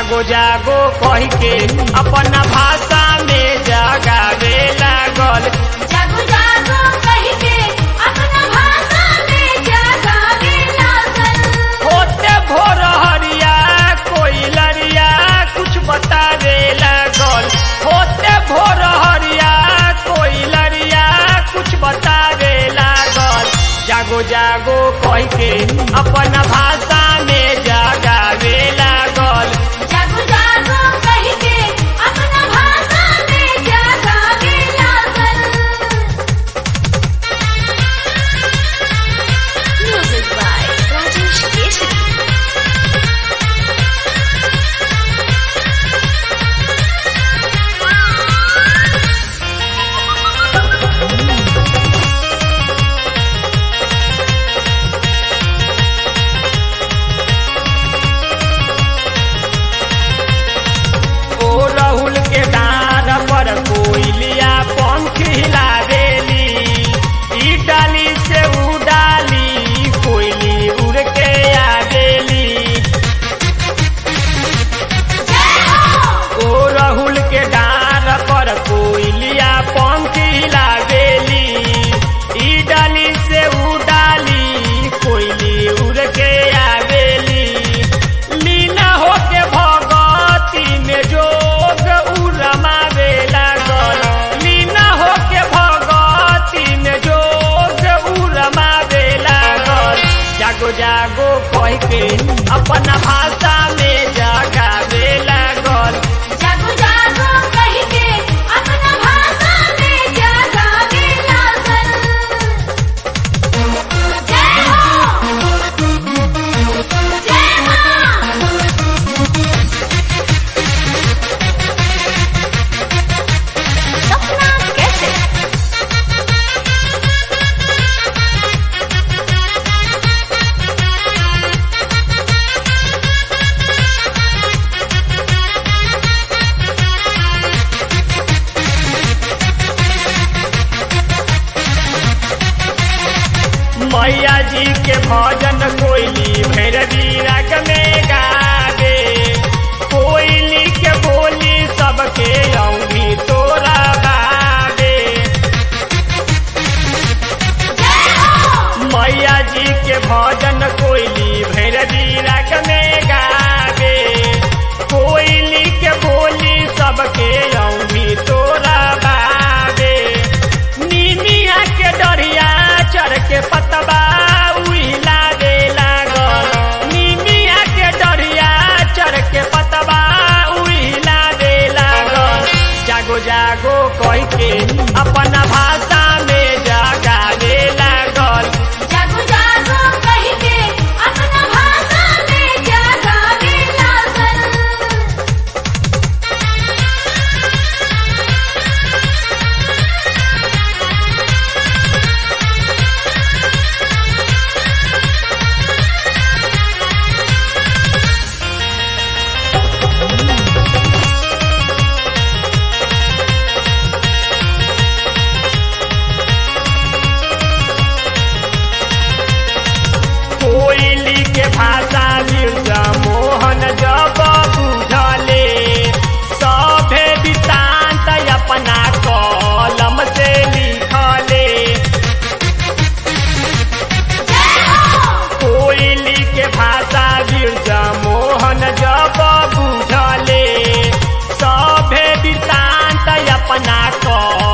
जागो जागो कह के अपना भाषा में जगावे लागल जागो जागो कह के अपना भाषा में जगावे लागल होते भोर हरिया कोई लरिया कुछ बतावे लागल होते भोर हरिया कोई लरिया कुछ बतावे लागल जागो जागो कह के अपना भाषा में जगावे लागल जागो जागो कह के अपना भाषा में जगावे लागल म्यूजिक बाय राजेश केसरी ओ राहुल के डार पर कोयलिया पंख हिला देली ई डाली से ऊ डाली कोयली उड़ के आ गेली ओ राहुल के डार पर कोयलिया पंख हिला देली ई डाली से ऊ डाली कोयली उड़ के आ गेली लीला होके भगती में जोग उ रमावे लागल लीला होके भगती में जोग उ रमावे लागल जागो जागो कह के अपना भाषा में जगावे लागल जागो जागो कह के अपना भाषा में जगावे लागल जय हो जय मां सपना कैसे मैया जी के भजन कोयली भैरवी राग में गावे कोयली के बोली सबके औंधी तोरा बावे मैया जी के भजन कोयली भैरवी राग में गावे कोयली के बोली सबके औंधी तोरा बावे नीमिया के डरिया चढ़ के पतबा उहिला दे लागल नीमिया के डरिया चढ़ के पतबा उहिला दे लागल जागो जागो कह के अपना भाषा में जगावे लागल जागो जागो कह के अपना भाषा में जगावे लागल कोयली के भाषा मिर्जा मोहन जब बुझले सभे वृत्तांत अपना कलम से लिखले कोयली के भाषा बिरजा मोहन जब बुझले सभे वृत्तांत अपना कलम